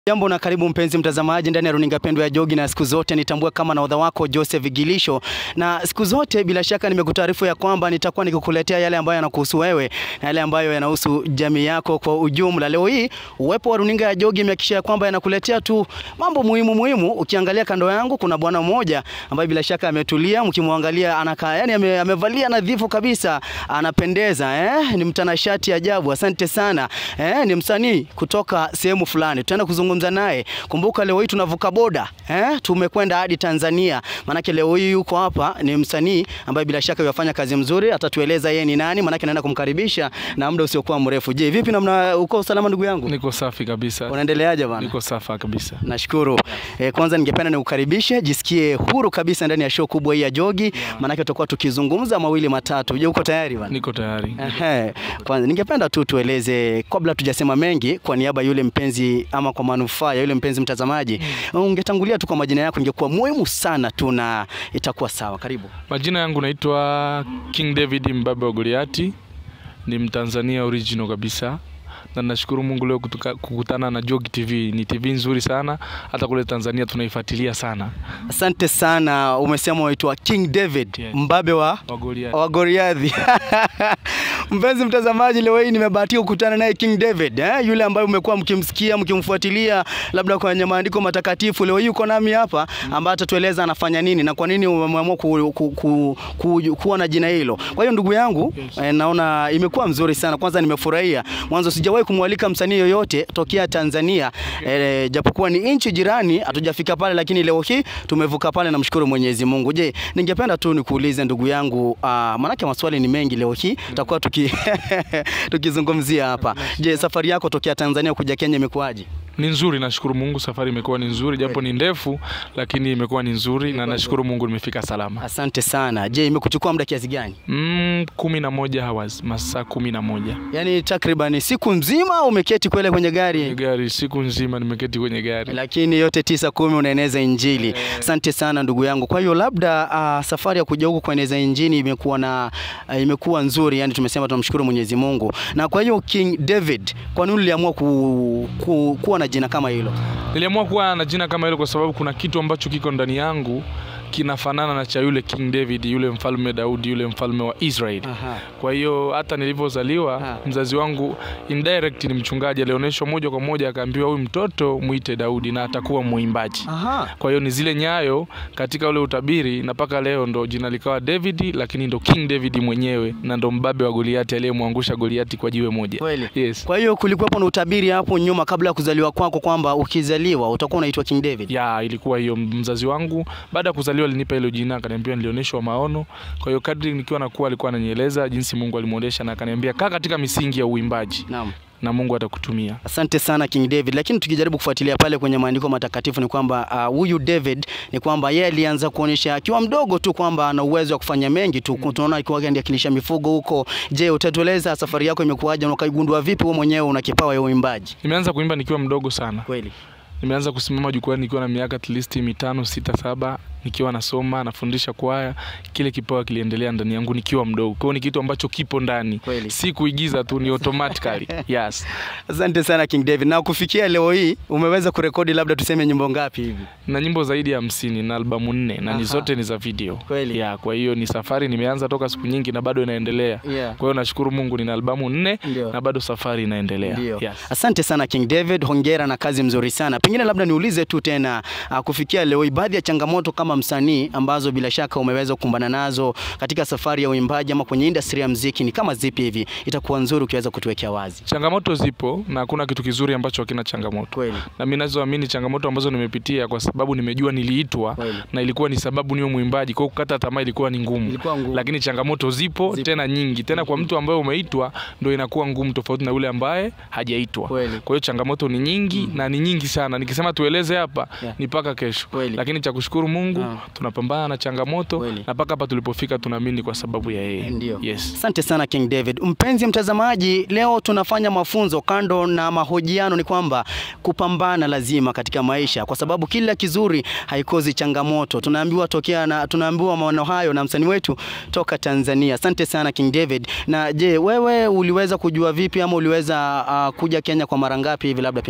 Jambo na karibu mpenzi mtazamaji ndani ya runinga pendwa ya Jogi, na siku zote nitambue kama nahodha wako Joseph Gilisho, na siku zote bila shaka nimekutaarifu ya kwamba nitakuwa nikikuletea yale ambayo yanakuhusu wewe na yale ambayo yanahusu jamii yako kwa ujumla. Leo hii uwepo wa runinga ya Jogi imehakikisha kwamba yanakuletea tu mambo muhimu muhimu. Ukiangalia kando yangu kuna bwana mmoja ambaye bila shaka ametulia, mkimwangalia anakaa yani ame, amevalia nadhifu kabisa, anapendeza eh? Ni mtanashati ajabu. Asante sana eh? Ni msanii kutoka sehemu fulani, tutaenda kuzungumza naye. Kumbuka leo hii tunavuka boda eh? Tumekwenda hadi Tanzania, maanake leo hii yuko hapa. Ni msanii ambaye bila shaka yafanya kazi mzuri, atatueleza yeye ni nani, maanake naenda kumkaribisha na muda usiokuwa mrefu. Je, vipi namna, uko usalama ndugu yangu? Niko safi kabisa. Unaendeleaje bwana? Niko safa kabisa. Nashukuru. Eh, kwanza ningependa nikukaribishe, jisikie huru kabisa ndani ya show kubwa hii ya Jogi, maanake tutakuwa tukizungumza mawili matatu. Je, uko tayari bwana? Niko tayari. Ehe, kwanza ningependa tu tueleze kabla tujasema mengi, kwa niaba ya yule mpenzi ama kwa manufaa ya yule mpenzi mtazamaji, ungetangulia tu kwa majina yako, ingekuwa muhimu sana tu na itakuwa sawa. Karibu. Majina yangu naitwa King David Mbabe wa Goliati. Ni Mtanzania original kabisa. Na nashukuru Mungu leo kutuka, kukutana na Jogi TV. Ni TV nzuri sana, hata kule Tanzania tunaifuatilia sana. Asante sana. Umesema unaitwa King David Yes. Mbabe wa Wa Goliati. wa Goliathi. Mpenzi mtazamaji, leo hii nimebahatika kukutana naye King David eh? Yule ambaye umekuwa mkimsikia mkimfuatilia labda kwenye maandiko matakatifu. Leo hii uko nami hapa ambaye atatueleza anafanya nini na kwa nini umeamua ku, ku, ku, ku, kuwa na jina hilo. Kwa hiyo ndugu yangu Yes. eh, naona imekuwa mzuri sana. Kwanza nimefurahia mwanzo, sijawahi kumwalika msanii yoyote tokea Tanzania eh, japokuwa ni nchi jirani, hatujafika pale, lakini leo hii tumevuka pale, namshukuru Mwenyezi Mungu. Je, ningependa tu nikuulize ndugu yangu, uh, maanake maswali ni mengi leo hii tutakuwa tuki tukizungumzia hapa. Je, safari yako tokea Tanzania kuja Kenya imekuwaje? Ni nzuri, nashukuru Mungu. Safari imekuwa ni nzuri, japo ni ndefu, lakini imekuwa ni nzuri na nashukuru Mungu nimefika salama. Asante sana. Je, imekuchukua muda kiasi gani? Mm, kumi na moja hours, masaa kumi na moja Yaani takriban siku nzima umeketi kwele kwenye kwenye gari? gari, siku nzima nimeketi kwenye gari. lakini yote tisa kumi unaeneza injili. Asante sana ndugu yangu. Kwa hiyo labda uh, safari ya kuja huku kueneza injili imekuwa na uh, imekuwa nzuri, yani tumesema tunamshukuru Mwenyezi Mungu. Na kwa hiyo King David, kwa nini uliamua ku, ku, kuwa na jina kama hilo? Niliamua kuwa na jina kama hilo kwa sababu kuna kitu ambacho kiko ndani yangu kinafanana na cha yule King David, yule mfalme Daudi, yule mfalme wa Israeli. Aha. Kwa hiyo hata nilivyozaliwa Ha. mzazi wangu indirect ni mchungaji, alionyeshwa moja kwa moja, akaambiwa huyu mtoto muite Daudi na atakuwa mwimbaji. Aha. Kwa hiyo ni zile nyayo katika ule utabiri, na mpaka leo ndo jina likawa David, lakini ndo King David mwenyewe na ndo mbabe wa Goliati aliyemwangusha Goliati kwa jiwe moja. Kweli. Yes. Kwa hiyo kulikuwepo na utabiri hapo nyuma kabla ya kuzaliwa kwako kwamba ukizaliwa utakuwa unaitwa King David. ya ilikuwa hiyo. Mzazi wangu baada ya kuzaliwa alinipa hilo jina, akaniambia nilionyeshwa maono. Kwa hiyo kadri nikiwa nakuwa, alikuwa ananieleza jinsi Mungu alimwonyesha, na akaniambia kaa katika misingi ya uimbaji Naam. na Mungu atakutumia. Asante sana King David, lakini tukijaribu kufuatilia pale kwenye maandiko matakatifu ni kwamba ah, huyu David ni kwamba yeye alianza kuonyesha akiwa mdogo tu kwamba ana uwezo wa kufanya mengi tu. Tunaona akiwa akilisha mifugo huko. Je, utatueleza safari yako imekuwaje na ukaigundua vipi wewe mwenyewe una kipawa ya uimbaji? Nimeanza kuimba nikiwa mdogo sana. Kweli. Nimeanza kusimama jukwani nikiwa na miaka at least mitano, sita, saba, nikiwa nasoma nafundisha kwaya. Kile kipawa kiliendelea ndani yangu nikiwa mdogo, kwa hiyo ni kitu ambacho kipo ndani, Kweli. si kuigiza tu, ni automatically yes. Asante sana King David. Na kufikia leo hii umeweza kurekodi labda tuseme nyimbo ngapi hivi? na nyimbo zaidi ya hamsini na albamu nne na Aha. ni zote ni za video Kweli. ya, kwa hiyo ni safari nimeanza toka siku nyingi na bado inaendelea. Yeah. Kwa hiyo nashukuru Mungu nina albamu nne Ndio. na bado safari inaendelea. Ndio. Yes. Asante sana King David, hongera na kazi mzuri sana. Pengine labda niulize tu tena uh, kufikia leo hii baadhi ya changamoto kama msanii ambazo bila shaka umeweza kukumbana nazo katika safari ya uimbaji ama kwenye industry ya mziki ni kama zipi hivi? Itakuwa nzuri ukiweza kutuwekea wazi. Changamoto zipo na hakuna kitu kizuri ambacho hakina changamoto. Kweli. Na mimi nazoamini changamoto ambazo nimepitia kwa sababu nimejua niliitwa Kweli. na ilikuwa ni sababu niwe mwimbaji, kwa hiyo kukata tamaa ilikuwa ni ngumu. Ilikuwa ngumu. Lakini changamoto zipo, Zipo. tena nyingi. Tena kwa mtu ambaye umeitwa ndio inakuwa ngumu tofauti na yule ambaye hajaitwa. Kweli. Kwa hiyo changamoto ni nyingi na ni nyingi sana. Nikisema tueleze hapa Yeah. ni mpaka kesho. Kweli. Lakini cha kushukuru Mungu Ah. tunapambana na changamoto Kweli. na mpaka hapa tulipofika tunaamini kwa sababu ya yeye. Ndio. Yes. Asante sana King David. Mpenzi mtazamaji, leo tunafanya mafunzo kando na mahojiano, ni kwamba kupambana lazima katika maisha, kwa sababu kila kizuri haikozi changamoto. Tunaambiwa tokea na tunaambiwa maono hayo na msanii wetu toka Tanzania. Asante sana King David. Na je, wewe uliweza kujua vipi ama uliweza uh, kuja Kenya kwa mara ngapi hivi labda pengine?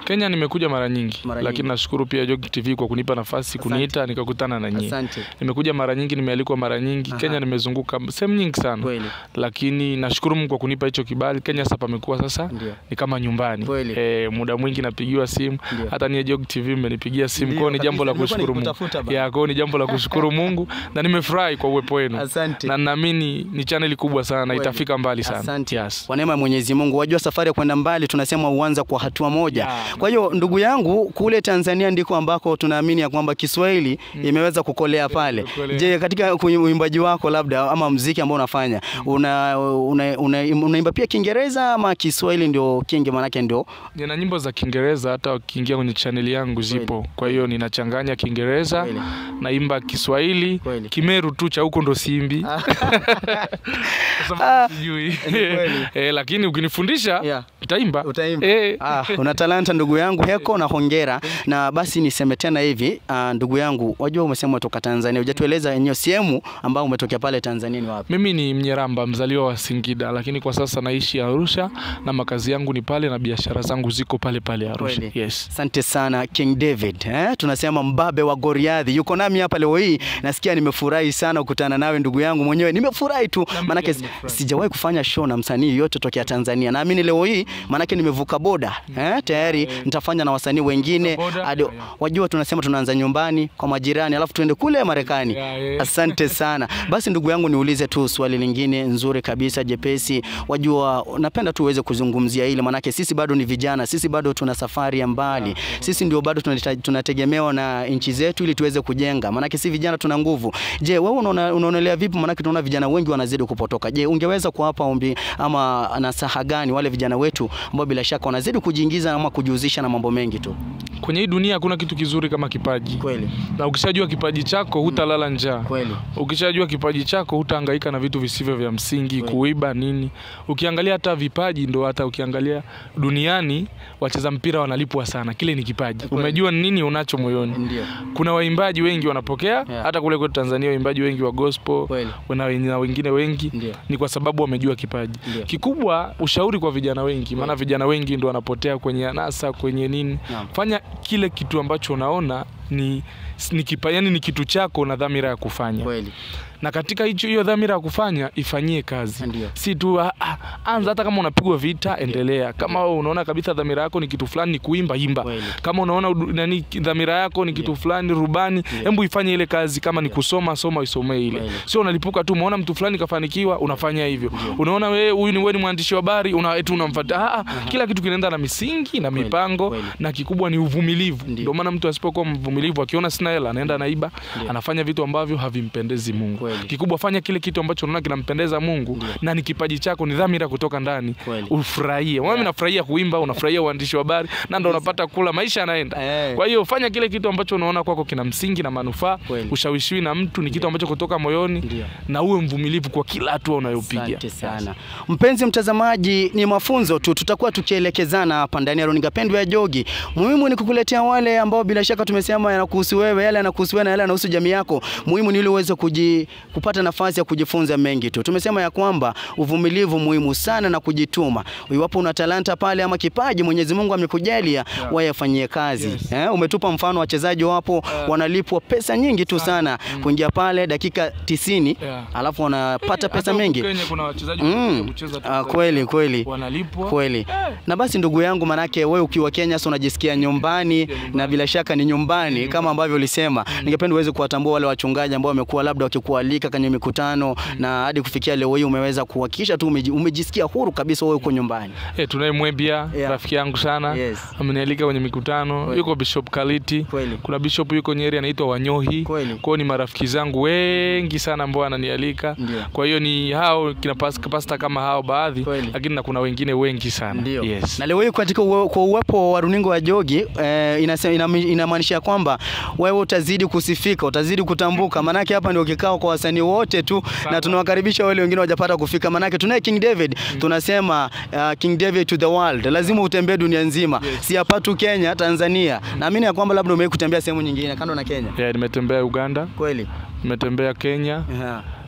Kenya nimekuja mara nyingi, Mara lakini nyingi. nashukuru pia Jogi TV kwa kunipa nafasi kuniita nikakutana na nyie. Asante. Nimekuja mara nyingi, nimealikwa mara nyingi. Aha. Kenya nimezunguka sehemu nyingi sana, Kweli. lakini nashukuru Mungu kwa kunipa hicho kibali. Kenya sasa pamekuwa sasa Ndio. ni kama nyumbani. Kweli. E, muda mwingi napigiwa simu, Ndio. hata niye Jogi TV mmenipigia simu, Ndio, kwao ni jambo la kabisa. kushukuru Mungu. Nimekuwa nikikutafuta bana. Ya, kwao ni jambo la kushukuru Mungu na nimefurahi kwa uwepo wenu. Asante. Na naamini ni chaneli kubwa sana, Kweli. itafika mbali sana. Asante. Yes. Kwa neema ya Mwenyezi Mungu, wajua safari ya kwenda mbali tunasema uanza kwa hatua moja. Yeah. Kwa hiyo ndugu yangu, kule Tanzania ndiko ambako tunaamini ya kwamba Kiswahili imeweza kukolea pale. kukolea. Je, katika kwenye uimbaji wako labda ama mziki ambao unafanya una, una, una, unaimba pia Kiingereza ama Kiswahili ndio kingi manake ndio Nina nyimbo za Kiingereza hata ukiingia kwenye chaneli yangu zipo. Kwa hiyo ninachanganya Kiingereza, Kweli. naimba Kiswahili, Kweli. Kimeru tu cha huko ndo simbi. Kwa Ah, sababu sijui. ni kweli. Eh, lakini ukinifundisha Yeah. nitaimba. Utaimba. Eh. Ah, una talanta ndugu yangu Heko na hongera. Na basi niseme tena hivi, ah, ndugu yangu, wajua umesema toka Tanzania. Hujatueleza eneo sehemu ambao umetokea pale Tanzania ni wapi? Mimi ni Mnyeramba, mzaliwa wa Singida, lakini kwa sasa naishi Arusha na makazi yangu ni pale na biashara zangu ziko pale pale Arusha. Kweli. Yes. Asante sana King David eh? Tunasema mbabe wa Goliathi yuko nami hapa leo hii. Nasikia nimefurahi sana kukutana nawe ndugu yangu mwenyewe, nimefurahi tu mimi maanake pia nimefurahi. sijawahi kufanya show na msanii yote tokea Tanzania. Naamini leo hii maanake nimevuka boda eh? Tayari nitafanya na wasanii wengine boda, hadi yeah, yeah. wajua, tunasema tunaanza nyumbani kwa majirani, alafu tuende kule Marekani. Yeah, yeah. Asante sana. Basi ndugu yangu, niulize tu swali lingine nzuri kabisa jepesi. Wajua, napenda tu uweze kuzungumzia hili, manake sisi bado ni vijana, sisi bado tuna safari ya mbali, sisi ndio bado tunahita- tunategemewa na nchi zetu ili tuweze kujenga, manake si vijana tuna nguvu. Je, wewe unaona- unaonelea vipi? Manake tunaona vijana wengi wanazidi kupotoka. Je, ungeweza kuwapa ombi ama nasaha gani wale vijana wetu ambao bila shaka wanazidi kujiingiza ama kujihusisha na mambo mengi tu? Kwenye hii dunia hakuna kitu kizuri kama kipaji. Kweli Na ukishajua kipaji chako hutalala njaa. kweli Ukishajua kipaji chako hutahangaika na vitu visivyo vya msingi, Kweli. kuiba nini. Ukiangalia hata vipaji ndo hata ukiangalia duniani wacheza mpira wanalipwa sana, kile ni kipaji. Kweli. Umejua ni nini unacho moyoni. ndio Kuna waimbaji wengi wanapokea Yeah. hata kule kwetu Tanzania, waimbaji wengi wa gospel Kweli. na wen- na wengine wengi Ndio. ni kwa sababu wamejua kipaji. Ndio. Kikubwa ushauri kwa vijana wengi, maana vijana wengi ndo wanapotea kwenye anasa, kwenye nini. Naam. Fanya kile kitu ambacho unaona ni ni kipa, yani ni kitu chako na dhamira ya kufanya kweli na katika hicho hiyo dhamira ya kufanya ifanyie kazi, Ndio. si tu ah, ah, anza. Hata kama unapigwa vita, endelea. Kama wewe unaona kabisa dhamira yako ni kitu fulani, ni kuimba, imba. Kweli. Kama unaona udu- nani dhamira yako ni kitu fulani, rubani, hebu ifanye ile kazi. Kama ni kusoma, soma, isomee ile, Kweli. sio unalipuka tu. Umeona mtu fulani kafanikiwa, unafanya hivyo. Unaona wewe huyu ni wewe ni mwandishi wa habari, una eti unamfuata. Ah, ah, kila kitu kinaenda na misingi na Kweli, mipango, kweli. na kikubwa ni uvumilivu. Ndio. Ndio maana mtu asipokuwa mvumilivu, akiona sina hela, anaenda anaiba, anafanya vitu ambavyo havimpendezi Mungu. Kweli. Kikubwa fanya kile kitu ambacho unaona kinampendeza Mungu Ndio. na ni kipaji chako, ni dhamira kutoka ndani, Kweli. ufurahie. Mimi nafurahia kuimba, unafurahia uandishi wa habari na ndo unapata kula, maisha yanaenda. Eh. Kwa hiyo fanya kile kitu ambacho unaona kwako kina msingi na manufaa, Kweli. ushawishiwi na mtu, ni kitu ambacho kutoka moyoni, Ndio. na uwe mvumilivu kwa kila hatua unayopiga. Asante sana mpenzi mtazamaji, ni mafunzo tu, tutakuwa tukielekezana hapa ndani ya runinga pendwa ya Jogi. Muhimu ni kukuletea wale ambao bila shaka tumesema yanakuhusu wewe, yale yanakuhusu wewe na yale yanahusu jamii yako. Muhimu ni ili uweze kuji, kupata nafasi ya kujifunza mengi tu. Tumesema ya kwamba uvumilivu muhimu sana na kujituma. Iwapo una talanta pale ama kipaji Mwenyezi Mungu amekujalia, wewe yafanyie kazi. Yes. Eh, umetupa mfano wachezaji wapo wanalipwa pesa nyingi tu sana kuingia pale dakika tisini Yeah. alafu wanapata Hata pesa huku mengi. Kenya kuna wachezaji Mm. wanakuja kucheza tu Ah, kwa- kweli kweli wanalipwa kweli. Na basi ndugu yangu, manake wewe ukiwa Kenya sasa unajisikia nyumbani na bila shaka ni nyumbani kama ambavyo ulisema. Ningependa uweze kuwatambua wale wachungaji ambao wamekuwa labda wakikualika kwenye mikutano na hadi kufikia leo hii umeweza kuhakikisha tu umeji- umejisikia huru kabisa wewe uko nyumbani. Eh, tunaye Mwebia Yeah. rafiki yangu sana Yes. amenialika kwenye mikutano. Kweli. Yuko Bishop Kaliti, Kweli. kuna bishop yuko Nyeri anaitwa Wanyohi. Kweli. Kwao ni marafiki zangu wengi sana ambao ananialika. Ndio. Kwa hiyo ni hao kina pas- pasta kama hao baadhi, Kweli. lakini na kuna wengine wengi sana. Ndio. Yes. Na leo hii katika uwe, kwa uwepo wa runinga wa Jogi eh, inase- inami- inamaanisha kwamba wewe utazidi kusifika, utazidi kutambuka. Manake hapa ndio kikao kwa wasanii wote tu na tunawakaribisha wale wengine wajapata kufika. Manake tunaye King David, tunasema uh, King David to the world. Lazima utembee dunia nzima. Si hapa tu Kenya, Tanzania. Naamini ya kwamba labda umewahi kutembea sehemu nyingine kando na Kenya. Yeah, nimetembea Uganda, Kweli? nimetembea Kenya, Yeah.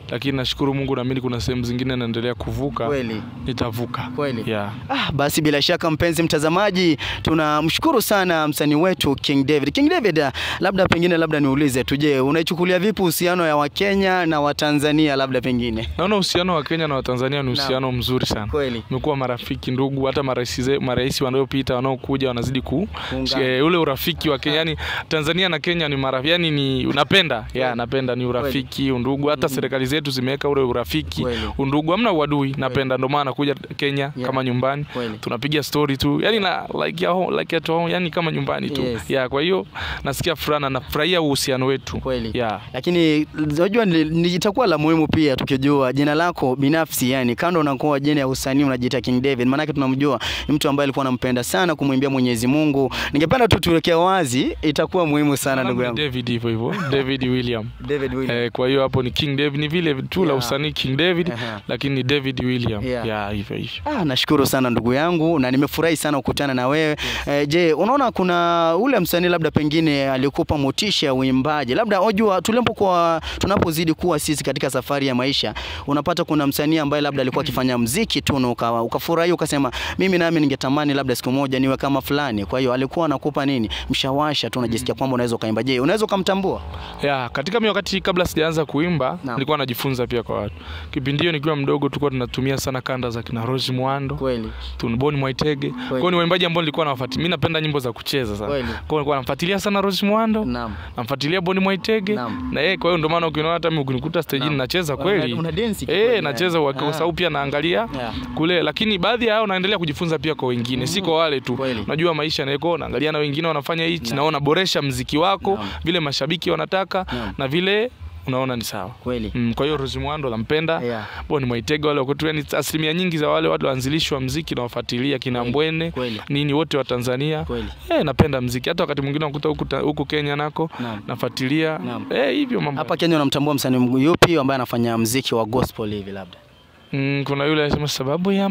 lakini nashukuru Mungu, naamini kuna sehemu zingine naendelea kuvuka, Kweli. nitavuka Kweli. yeah. Ah, basi bila shaka mpenzi mtazamaji, tunamshukuru sana msanii wetu King David. King David, ah, labda pengine labda niulize tu, je, unaichukulia vipi uhusiano ya Wakenya na Watanzania labda pengine? Naona uhusiano wa Kenya na Watanzania ni uhusiano mzuri sana. Kweli. Tumekuwa marafiki ndugu, hata marais ze- marais wanaopita wanaokuja wanazidi ku Kuungana. eh, ule urafiki wa Kenya, yani Tanzania na Kenya ni marafiki, yani ni napenda ya napenda ni urafiki, undugu. Hata serikali zetu zimeweka ule urafiki, Kweli. undugu, hamna uadui. Napenda, ndio maana nakuja Kenya Yeah. kama nyumbani, Kweli. tunapiga story tu, yani na like ya home, like at home, yani kama nyumbani tu Yes. ya. Kwa hiyo nasikia furaha na nafurahia uhusiano wetu Kweli. ya Lakini unajua ni- ni- itakuwa la muhimu pia tukijua jina lako binafsi, yani kando na kuwa jina ya usanii unajiita King David, maanake tunamjua ni mtu ambaye alikuwa anampenda sana kumwimbia Mwenyezi Mungu. Ningependa tu tuweke wazi, itakuwa muhimu sana ndugu yangu. David hivyo hivyo David William David William. Eh, kwa hiyo hapo ni King David, ni vile tu la Yeah. usanii King David, Aha. lakini ni David William Yeah. ya hivyo hivyo. Ah, nashukuru sana ndugu yangu na nimefurahi sana kukutana na wewe. Eh, je, unaona kuna ule msanii labda pengine alikupa motisha ya uimbaji? Labda unajua tulipokuwa tunapozidi kuwa sisi katika safari ya maisha, unapata kuna msanii ambaye labda alikuwa akifanya mziki tu na ukawa ukafurahi ukasema mimi nami ningetamani labda siku moja niwe kama fulani. Kwa hiyo alikuwa anakupa nini? Mshawasha tu unajisikia kwamba unaweza ukaimba. Je, unaweza ukamtambua? Ya, katika mi wakati kabla sijaanza kuimba Naam. nilikuwa najifunza pia kwa watu. Kipindi hiyo nikiwa mdogo tulikuwa tunatumia sana kanda za kina Rose Muhando, Kweli. Tunboni Mwaitege. Kwa hiyo ni waimbaji ambao nilikuwa nawafuatilia. Mimi napenda nyimbo za kucheza sana. Kweli. Kwa hiyo nilikuwa namfuatilia sana Rose Muhando, Naam. namfuatilia Boni Mwaitege Naam. na yeye. Kwa hiyo ndio maana ukiona hata mimi ukinikuta stage Naam. nacheza Una- kweli. una dance Eh, kweli, nacheza yani. kwa Ah. sababu pia naangalia Yeah. kule, lakini baadhi ya hao naendelea kujifunza pia kwa wengine, si kwa wale tu. Kweli. Unajua maisha naeko, naangalia na wengine wanafanya hichi, naona boresha mziki wako Naam. vile mashabiki wanataka Naam. na vile unaona ni sawa. Kweli. Mm, kwa hiyo Rose Muhando nampenda Yeah. Boni Mwaitege wale wako tu, yani asilimia nyingi za wale watu waanzilishi wa mziki na wafuatilia kina Kweli. Mbwene Kweli. nini wote wa Tanzania Kweli. eh, napenda mziki. Hata wakati mwingine nakuta huku ta- huku Kenya nako Naam. nafuatilia Naam. eh, hivyo mambo Hapa Kenya unamtambua msanii yupi ambaye anafanya mziki wa gospel hivi labda? Mm, kuna yule anasema sababu ya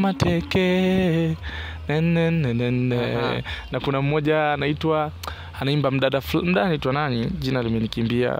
mateke nene, nene, nene. Aha. na kuna mmoja anaitwa anaimba mdada ful- mdada anaitwa nani jina limenikimbia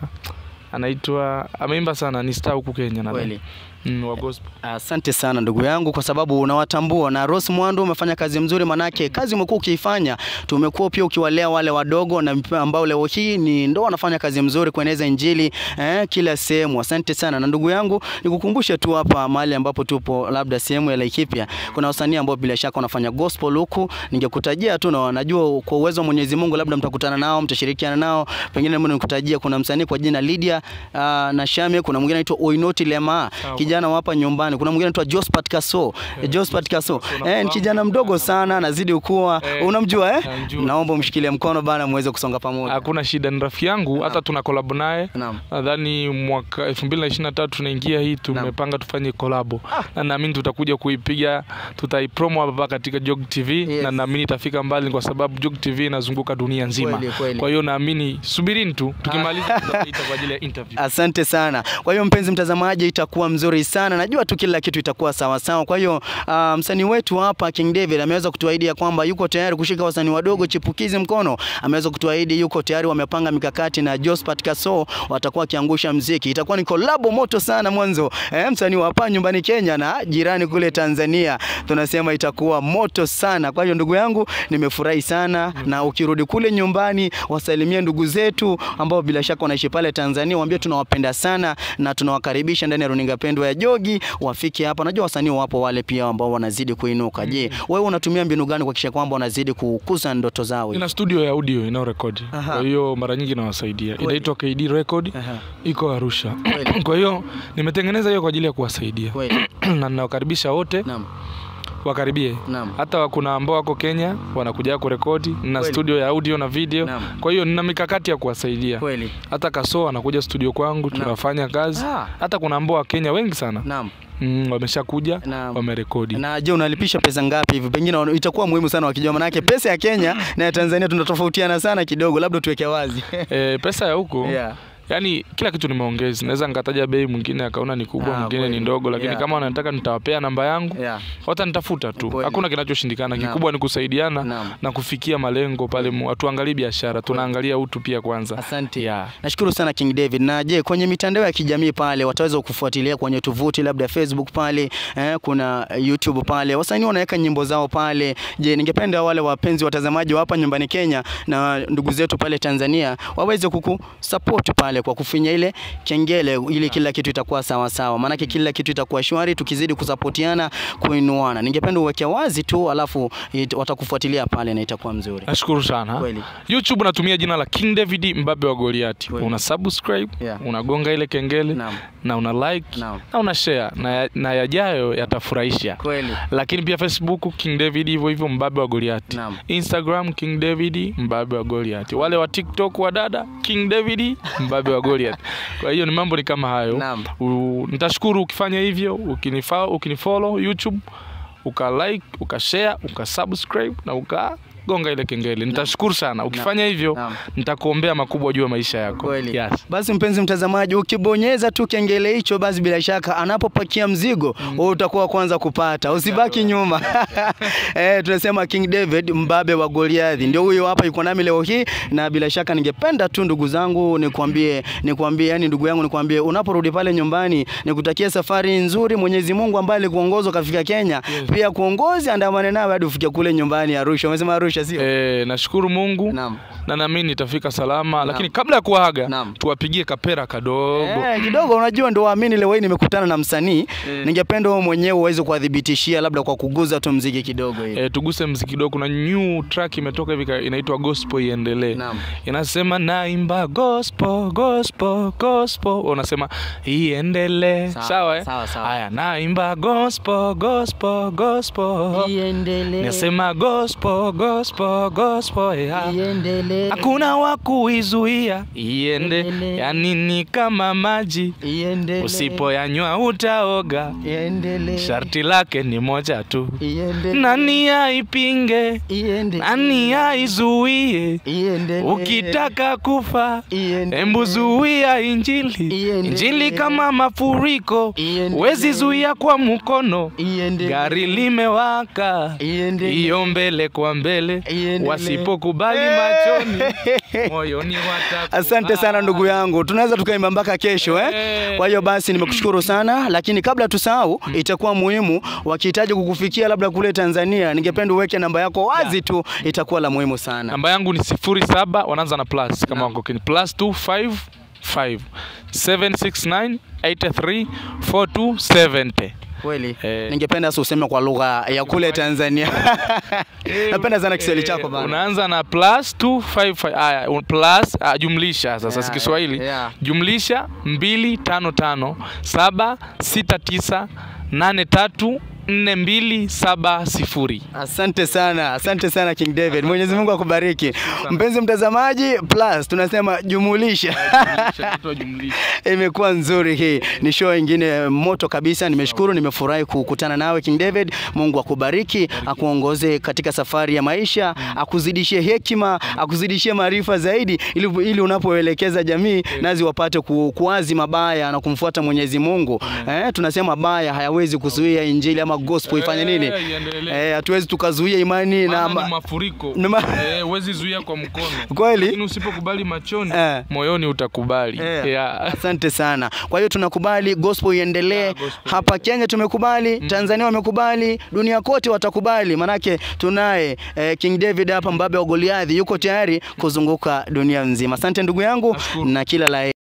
anaitwa ameimba sana ni star huku Kenya nadhani Kweli. mm, wa gospel Asante sana ndugu yangu, kwa sababu unawatambua na Rose Muhando umefanya kazi mzuri, manake kazi umekuwa ukiifanya, tumekuwa pia ukiwalea wale wadogo na ambao leo hii ni ndo wanafanya kazi mzuri kueneza injili eh, kila sehemu. Asante sana na ndugu yangu, nikukumbushe tu hapa mahali ambapo tupo, labda sehemu ya Laikipia, kuna wasanii ambao bila shaka wanafanya gospel huku, ningekutajia tu na najua kwa uwezo wa Mwenyezi Mungu, labda mtakutana nao, mtashirikiana nao, pengine mimi nikutajia, kuna msanii kwa jina Lydia uh, na Shame, kuna mwingine anaitwa Oinoti Lema, Sawa. kijana wa hapa nyumbani. Kuna mwingine anaitwa Jospat Kaso. Eh, Jospat Kaso. Eh, ni kijana mdogo sana, anazidi kukua. Eh, Unamjua eh? namjua. Naomba umshikilie mkono bana muweze kusonga pamoja. hakuna shida ni rafiki yangu hata tuna collab naye Naam. nadhani mwaka 2023 tunaingia hii tumepanga tufanye kolabo na naamini tutakuja kuipiga tutaipromo hapa katika Jog TV Yes. na naamini itafika mbali kwa sababu Jog TV inazunguka dunia nzima Kweli, kweli. kwa hiyo naamini subirini tu tukimaliza tutaita kwa ajili ya interview Asante sana. Kwa hiyo mpenzi mtazamaji, itakuwa mzuri sana. Najua tu kila kitu itakuwa sawa sawa. Kwa hiyo uh, msanii wetu hapa King David ameweza kutuahidi ya kwamba yuko tayari kushika wasanii wadogo chipukizi mkono. Ameweza kutuahidi yuko tayari, wamepanga mikakati na Jospat Kaso watakuwa wakiangusha mziki. Itakuwa ni kolabo moto sana mwanzo. Eh, msanii wa hapa nyumbani Kenya na jirani kule Tanzania. Tunasema itakuwa moto sana. Kwa hiyo ndugu yangu, nimefurahi sana na ukirudi kule nyumbani wasalimie ndugu zetu ambao bila shaka wanaishi pale Tanzania, waambie tunawapenda sana na tunawakaribisha ndani ya runinga pendwa ya Jogi, wafike hapa. Najua wasanii wapo wale pia ambao wanazidi kuinuka. Je, wewe unatumia mbinu gani kuhakikisha kwamba wanazidi kukuza ndoto zao? ina studio ya audio inayorekodi Aha. kwa hiyo mara nyingi nawasaidia Kweli. inaitwa KD Record Aha. iko Arusha Kweli. kwa hiyo nimetengeneza hiyo kwa ajili ya kuwasaidia Kweli. na ninawakaribisha wote Naam. wakaribie Naam. hata kuna ambao wako Kenya wanakuja kurekodi na Kweli. studio ya audio na video Naam. kwa hiyo nina mikakati ya kuwasaidia Kweli. hata Kaso anakuja studio kwangu tunafanya kazi Ah. hata kuna ambao wa Kenya wengi sana Naam. mm, wameshakuja Naam. wamerekodi Na je, unalipisha pesa ngapi hivi? Pengine wana- itakuwa muhimu sana wakijua, manake pesa ya Kenya na ya Tanzania tunatofautiana sana kidogo, labda tuweke wazi. e, pesa ya huko Yeah. yani kila kitu nimeongeza naweza nikataja bei mwingine akaona ni kubwa Ah, mwingine kweli. ni ndogo lakini Yeah. kama wanataka nitawapea namba yangu Yeah. watanitafuta tu Kweli. hakuna kinachoshindikana Naam. kikubwa ni kusaidiana Naam. na kufikia malengo pale mu- hatuangalii biashara tunaangalia utu pia kwanza Asante. Yeah. Nashukuru sana King David. Na je, kwenye mitandao ya kijamii pale wataweza kufuatilia kwenye tovuti labda Facebook pale, eh, kuna YouTube pale. Wasanii wanaweka nyimbo zao pale. Je, ningependa wale wapenzi watazamaji wa hapa nyumbani Kenya na ndugu zetu pale Tanzania waweze kukusupport pale kwa kufinya ile kengele ili kila kitu itakuwa sawa sawa. Maanake kila kitu itakuwa shwari tukizidi kusapotiana, kuinuana. Ningependa uweke wazi tu alafu it- watakufuatilia pale na itakuwa mzuri. nashukuru sana Kweli. youtube natumia jina la king david mbabe wa goliati Kweli. una subscribe Yeah. unagonga ile kengele Naam. na una like Naam. na una share na, ya- na yajayo yatafurahisha Kweli. lakini pia facebook king david hivyo hivyo mbabe wa goliati Naam. instagram king david mbabe wa goliati wale wa tiktok wa dada king david mbabe wa goliati kwa hiyo ni mambo ni kama hayo Naam. U, nitashukuru ukifanya hivyo ukinifa, ukinifollow youtube ukalike ukashare ukasubscribe na ukagonga ile kengele nitashukuru sana ukifanya hivyo Naam. nitakuombea makubwa juu ya maisha yako Kweli. yes. Basi mpenzi mtazamaji, ukibonyeza tu kengele hicho, basi bila shaka anapopakia mzigo wewe utakuwa wa kwanza kupata, usibaki nyuma. Eh, tunasema King David mbabe wa Goliathi ndio huyo hapa, yuko nami leo hii, na bila shaka ningependa tu ndugu zangu nikwambie, nikwambie, yani ndugu yangu nikwambie, unaporudi pale nyumbani, nikutakia safari nzuri. Mwenyezi Mungu ambaye alikuongoza ukafika Kenya, pia kuongozi andamane nawe hadi ufike kule nyumbani Arusha. Umesema Arusha sio? E, nashukuru Mungu Naam. na naamini nitafika salama lakini kabla ya kuaga Naam. tuwapigie kapera kadogo Eh, kidogo unajua ndo waamini leo hii nimekutana na msanii. Ningependa wewe mwenyewe uweze kuwadhibitishia labda kwa kuguza tu mziki kidogo hivi. E, tuguse mziki kidogo. Kuna new track imetoka hivi ka- inaitwa gospel iendelee. Naam. Inasema naimba gospel gospel gospel, unasema iendelee. Sawa, Sawa eh? sawa, sawa. Haya, naimba gospel gospel gospel. Iendelee. Nasema gospel gospel gospel. Yeah. Iendelee. Hakuna wa kuizuia iende, Iendelee. yani ni kama maji, Iendelee. usipoyanywa utaoga. Iendelee. Sharti lake ni moja tu, Iendelee. nani aipinge, Iendelee. nani aizuie? Iendelee. Ukitaka kufa, Iendelee. embu zuia injili. Iendelee. Injili kama mafuriko, Iendelee. wezi zuia kwa mkono. Iendelee. Gari limewaka, Iendelee. iyo mbele kwa mbele, Iendelee. wasipokubali machoni, moyoni watakufa. Asante sana ndugu yangu, tunaweza tukaimba mpaka kesho eh? Eh. Kwa hiyo basi nimekushukuru sana, lakini kabla tusahau, itakuwa muhimu wakihitaji kukufikia labda kule Tanzania, ningependa uweke namba yako wazi tu, itakuwa la muhimu sana. namba yangu ni sifuri saba wanaanza na plus kama wako kini plus 255 769 83 4270 Kweli Eh. ningependa sasa useme kwa lugha ya kule Tanzania. Napenda sana Kiswahili chako bana. unaanza na plus 255 haya un- plus ah, jumlisha sasa Yeah, si Kiswahili yeah. jumlisha 255 769 83 4270 Asante sana, asante sana King David. Mwenyezi Mungu akubariki. Mpenzi mtazamaji, plus tunasema jumulisha. Imekuwa nzuri hii, ni show ingine moto kabisa. Nimeshukuru, nimefurahi kukutana nawe King David. Mungu akubariki, akuongoze katika safari ya maisha, akuzidishie hekima, akuzidishie maarifa zaidi, ili, ili unapoelekeza jamii nazi wapate ku, kuazi mabaya na kumfuata Mwenyezi Mungu. Eh, tunasema baya hayawezi kuzuia injili ama gospel ifanye nini? Eh, iendelee. Eh, hatuwezi tukazuia imani na Maana ma- ni mafuriko Ni ma- eh, huwezi zuia kwa mkono Kweli? lakini usipokubali machoni Eh. moyoni utakubali Eh, yeah. Asante sana. Kwa hiyo tunakubali gospel iendelee. Yeah, gospel Hapa Kenya tumekubali, Tanzania wamekubali, dunia kote watakubali. Manake tunaye eh, King David hapa mbabe wa Goliathi yuko tayari kuzunguka dunia nzima. Asante ndugu yangu Nashukuru. na kila la heri.